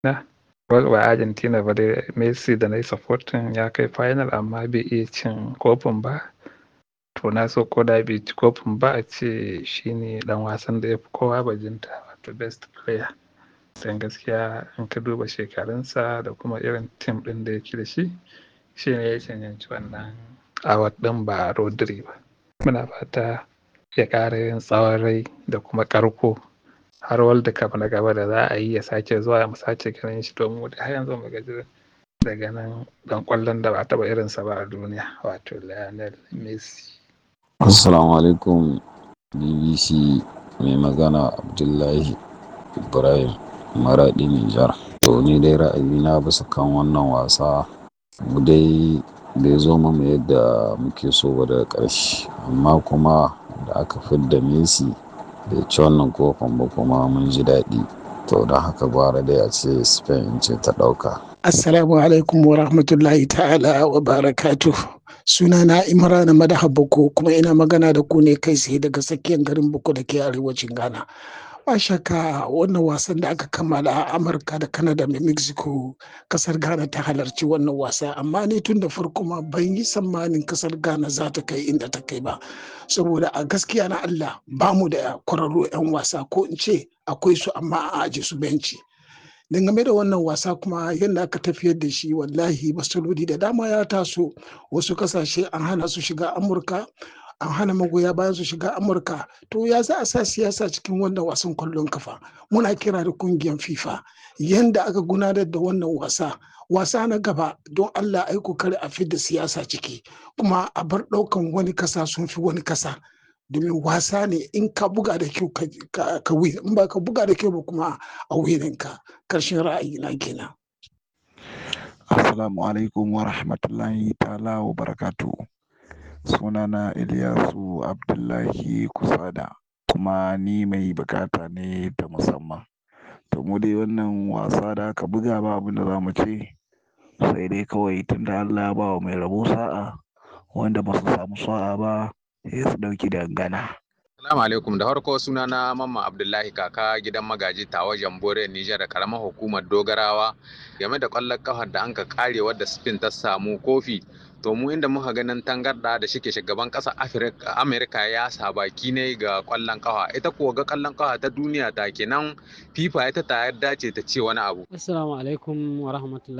na wa Argentina ba dai Messi da na yi supporting ya kai final amma bai iya cin kofin ba. To na so ko da bai ci kofin ba a ce shi ne ɗan wasan da ya fi kowa bajinta wato best player. Dan gaskiya in ka duba shekarunsa da kuma irin tim ɗin da yake da shi, shi ne ya cancanci wannan award ɗin ba Rodri ba. Muna fata ya ƙara yin tsawon rai da kuma ƙarko har World Cup na gaba da za a yi ya sake zuwa mu sake ganin shi domin har yanzu mu gaji daga nan ɗan ƙwallon da ba taɓa irinsa ba a duniya wato Lionel Messi. Assalamu alaikum BBC mai magana Abdullahi Ibrahim Maraɗi Nijar. To ni dai ra'ayina bisa kan wannan wasa mu dai bai zo mu yadda muke so ba daga ƙarshe amma kuma da aka fidda Messi bai ci wannan kofin ba kuma mun ji daɗi. To don haka gwara dai a ce Spain ce ta ɗauka. Assalamu alaikum wa rahmatullahi ta'ala wa barakatuh. Sunana Imran Madaha Boko kuma ina magana da ku ne kai tsaye daga tsakiyar garin Boko da ke arewacin Ghana. Ba shakka wannan wasan da aka kammala a Amurka da Canada da Mexico kasar Ghana ta halarci wannan wasa amma ni tun da farko ma ban yi tsammanin kasar Ghana za ta kai inda ta kai ba. Saboda a gaskiya na Allah ba mu da kwararru 'yan wasa ko in ce akwai su amma a aje su benci. dangane da wannan wasa kuma yadda aka tafiyar da shi wallahi matsaloli da dama ya taso wasu kasashe an hana su shiga amurka an hana magoya bayan su shiga amurka to ya za a sa siyasa cikin wannan wasan kwallon kafa muna kira da kungiyar fifa yadda aka gudanar da wannan wasa wasa na gaba don allah ai kokari a fidda siyasa ciki kuma a bar ɗaukan wani kasa sun fi wani kasa domin wasa ne in ka buga da kyau ka win in ba ka buga da kyau ba kuma a winin ka karshen ra'ayi na kenan assalamu alaikum wa rahmatullahi ta'ala wa barakatu sunana Ilyasu Abdullahi Kusada kuma ni mai bukata ne ta musamman to mu dai wannan wasa da aka buga ba abin da za mu ce sai dai kawai tunda Allah ya ba wa mai rabo sa'a wanda ba su samu sa'a ba sai su ɗauki dangana. Salamu alaikum da farko suna na Mamma Abdullahi kaka gidan magaji tawa Jambore Nijar da karamar hukumar Dogarawa game da ƙwallon kafar da an ka kare wadda Spain ta samu kofi to mu inda muka ganin tangarda da shike shugaban ƙasar Amerika ya sa baki ne ga ƙwallon kafa ita kuwa ga ƙwallon kafa ta duniya ta kenan FIFA ita ta yarda ce ta ce wani abu. Assalamu alaikum wa rahmatullahi